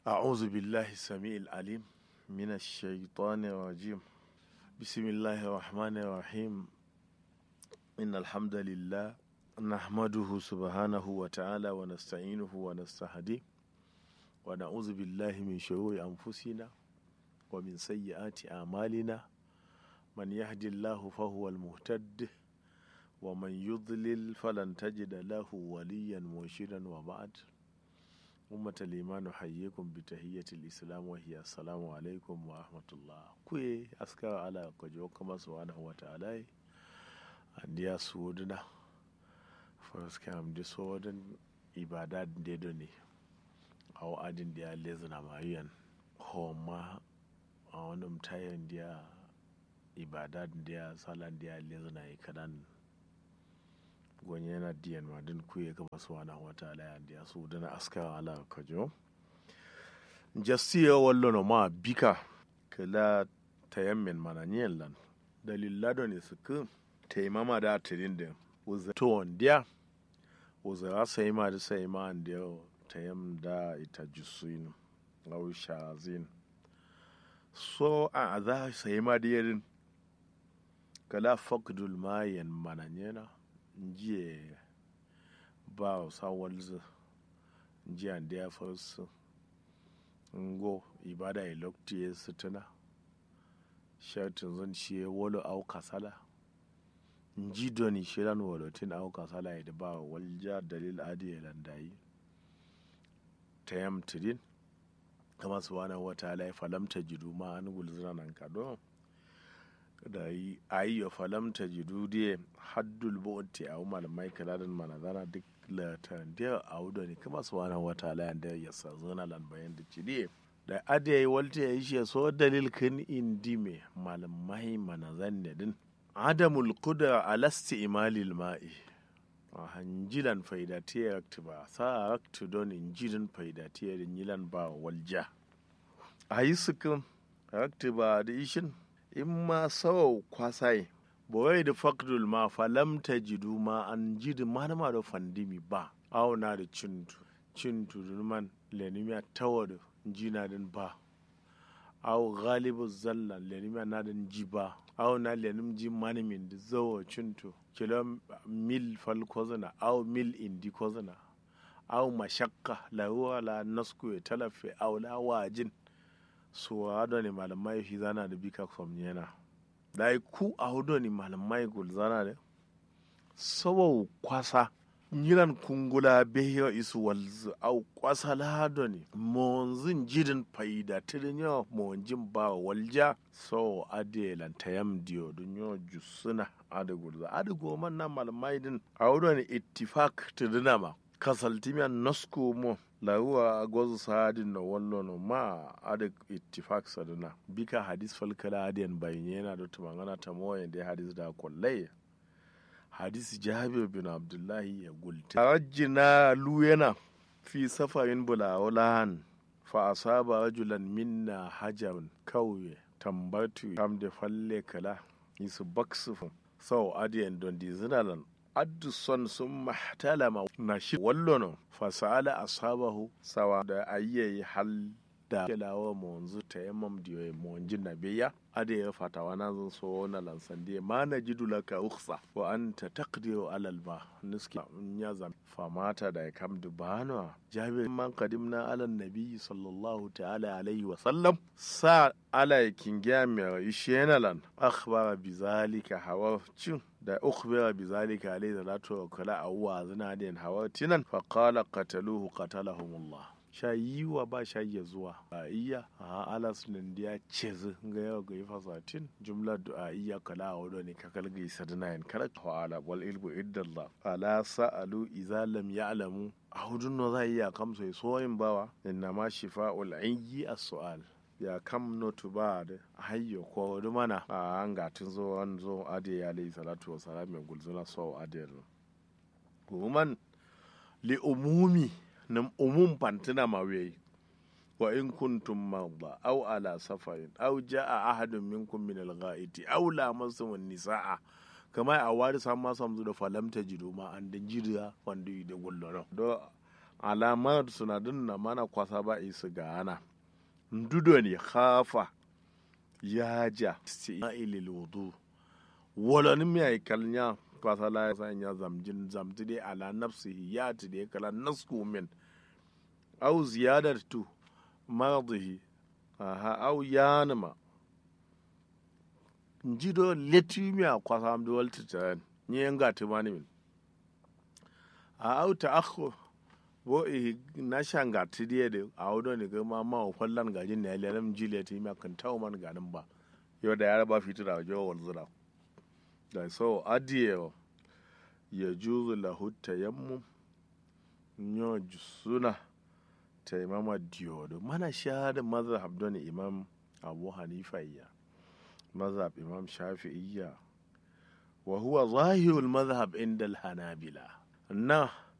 أعوذ بالله السميع العليم من الشيطان الرجيم بسم الله الرحمن الرحيم إن الحمد لله نحمده سبحانه وتعالى ونستعينه ونستهديه ونعوذ بالله من شرور أنفسنا ومن سيئات أعمالنا من يهدي الله فهو المهتد ومن يضلل فلن تجد له وليا مرشدا وبعد أمة الإيمان نحييكم بتحية الإسلام وهي السلام عليكم ورحمة الله كوي أسكار على كجو كما سبحانه وتعالى أنديا سودنا فرسكام دي سودن إبادات ديدوني أو أدين ديا لزنا ماريان هما أو نمتاين ديا ibadat dia salan dia lezna yi kadan gonye yana diyan ma din kuye ka basu wana wata ala ya dia su dana aska ala kajo jasiya wallo no ma bika kala tayammin mana nyen lan dalilla do ne su ku taimama da tirin da uza to dia uza ra sai ma da sai ma an dia tayam da ita jusuin aw shazin so a za sai ma da yarin kala fakdul mayan mananyena njiye ba sa walzu njiya da ya farsu ngo ibada ya lokti ya sutuna shartin zan shi wolo au kasala nji doni shiran walotin au kasala ya da ba walja dalil adi ya landayi ta yam tidin kama subhanahu wa ta'ala ya falamta jidu ma an gulzina nan kadon da yi a yi ya falamta jidudiye haddul bo'otti a umar mai kalarin manazana duk latan da a wudo ne kuma su wani wata layan da ya sa zona lan bayan da cidiye da adiya yi walta ya yi shi so dalil kan indi me malamai manazan ne din adamul kuda alasti imalil ma'i a hanjilan faidatiyar ba sa raktu don injilin faidatiyar yilan ba walja a yi sukin raktu ba da ishin in ma sawau kwasai boye da fakdul ma falam ta jidu ma an jidi manama da fandimi ba auna da cintu cintu man lenimiya tawa da jina din ba aw galibu zalla lenimiya na din ji ba aw na lenim ji manimin da zawo cintu kilo mil fal kozana aw mil indi kozana aw mashakka la huwa la nasku talafe aw la wajin so hado ne malamai shi zana da bika from yana da ku a hudu ne malamai gul zana da saboda kwasa yiran kungula behiyo isu walzu au kwasa lado ne monzin jidin faida tirin yawa monjin ba walja so ade lantayam diyo dun yo jusuna ade gulza ade goman na malamai din a hudu ne ittifak tirina ma kasaltimiyan nasko mo laruwa gwazu sadin na wallo no ma ada ittifaq sadana bika hadis falkala adiyan bayin yana da tumangana ta moyen da hadis da kullai hadis jabir bin abdullahi ya gulti rajina luyana fi safarin bulawulahan fa asaba rajulan minna hajarun kauye tambatu kam da falle kala yisu baksufun sau adiyan don dizinalan adduson sun mahtalama na shi wallono fasala ashabahu sawa da ayyayi hal da kelawa monzu ta yamam diyo monji na biya ade ya fatawa na zan so na lansan diye ma na jidu laka uksa wa anta taqdiru alal ba niski nya zam famata da ya kam dubano jabir man qadimna ala nabi sallallahu ta'ala alaihi wa sallam sa ala kingiya mai ishenalan akhbara bizalika hawa cin da ukhbira bizalika alayhi salatu wa kala awwa zina den hawa tinan fa qala qataluhu qatalahumullah shayiwa ba shayi zuwa a iya a alas nan da cezi ga yau ga ifa satin jumla du'a iya kala a wado ne kakal ga isa da nayin kala wa ala wal ilmu iddallah ala sa'alu idza lam ya'lamu a hudun no za iya kamsa so yin bawa inna ma shifa'ul ayyi as-su'al ya kam notu ba da hayyo ko wani mana a an gatin zo an zo ade ya alayhi salatu wa salam mai gulzuna so ade kuman li umumi nam umum pantina mawe wa in kuntum marda aw ala safarin aw jaa ahadun minkum min al-ghaiti aw lamasum nisaa kama a wari san ma samzu da falamta jido ma an da jida wanda da gullono do alamar sunadin na mana kwasa ba isu ga ana ndudo ne hafa ya ja ilil wudu walanin mai kalnya kwasa la ya sanya zamjin zamti dai ala nafsihi ya ti dai kala nasku min au ziyadatu maradihi aha au yanima njido letimiya kwasa amdi walti tan ni nga timani min a au ta akhu bo i na shanga tidiye de audo ni gama ma o fallan gajin ne lelam jile ti ma kan tawo man ganin ba yo da yara ba fitira jo wal zura da so adiye ya juzu lahu tayammum nyo suna taimama diyodo mana shahada mazhab don imam abu hanifa iya mazhab imam shafi'iyya wa huwa zahirul mazhab inda al-hanabila na